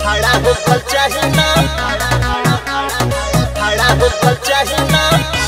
खड़ा होकर चाही ना खड़ा होकर चाही ना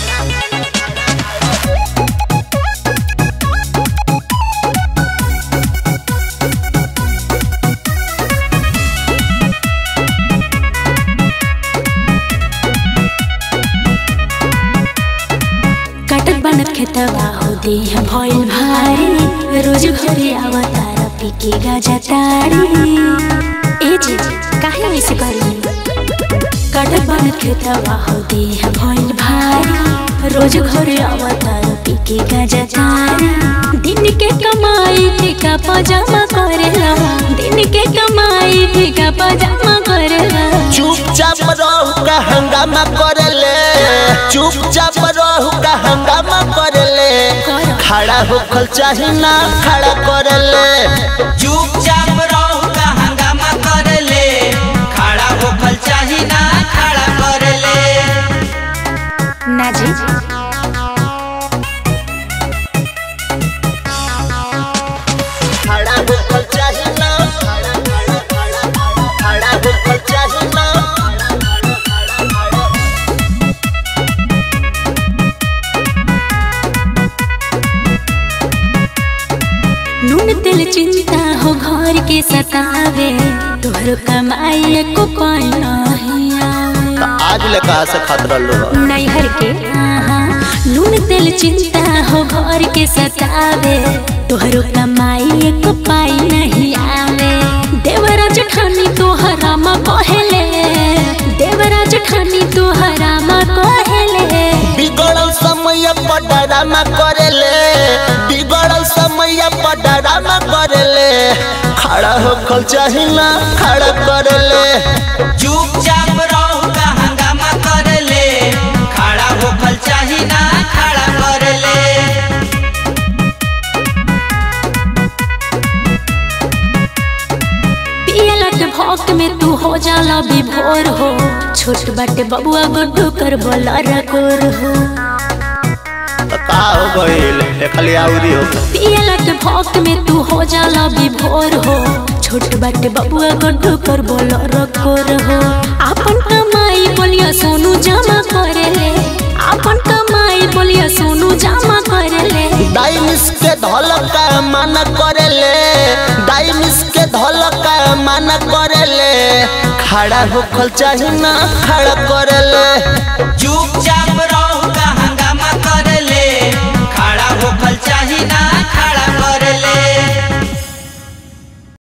कटक बनत खेतवा हो दे भइल भारी रोज घरे आवतार पिके गाजा तारी ए जी काहे ऐसे करी कटक बनत खेतवा हो दे भइल भारी रोज घरे आवतार पिके गाजा तारी दिन के कमाई ठेका पजामा करेला दिन के कमाई ठेका पजामा करेला चुपचाप रहू का हंगामा करले चुपचाप रहू का हंगामा करले खड़ा होकर चाही ना खड़ा करले चुपचाप रहू का हंगामा करले खड़ा होखल चाही ना खड़ा करले ना जी खड़ा होकर चाही ना खड़ा होकर चाही ना नून तेल चिंता हो घर के सतावे तोहर कमाई को पाई नहीं आवे आज ले कहा से खतरा लो नैहर के आहा, नून तेल चिंता हो घर के सतावे तोहर कमाई को पाई नहीं आवे देवराज ठानी तोहरा मा कहेले देवराज ठानी तोहरा मा कहेले बिगड़ल समय पर डरामा करेले बिगड़ल समय पर डरामा करेले खड़ा होकर चाही ना खड़ा करेले चुपचाप रहू का हंगामा करले खड़ा होखल चाही ना खड़ा करले पियला के भौक में तू हो जाला विभोर हो छोट बाटे बबुआ गुड्डू कर बोला रकोर हो तो का हो गइल खाली आउरी हो पियला के भौक में तू हो जाला विभोर हो छोट बाटे बबुआ गुड्डू कर बोला रकोर हो अपन कमाई बोलिया सोनू जमा करेले अपन कमाई बोलिया सोनू जमा करेले डाइनिस के धलक का माना करेले डाइनिस के धलक का माना करेले खड़ा होकर चाही ना खड़ा करेले चुपचाप रहू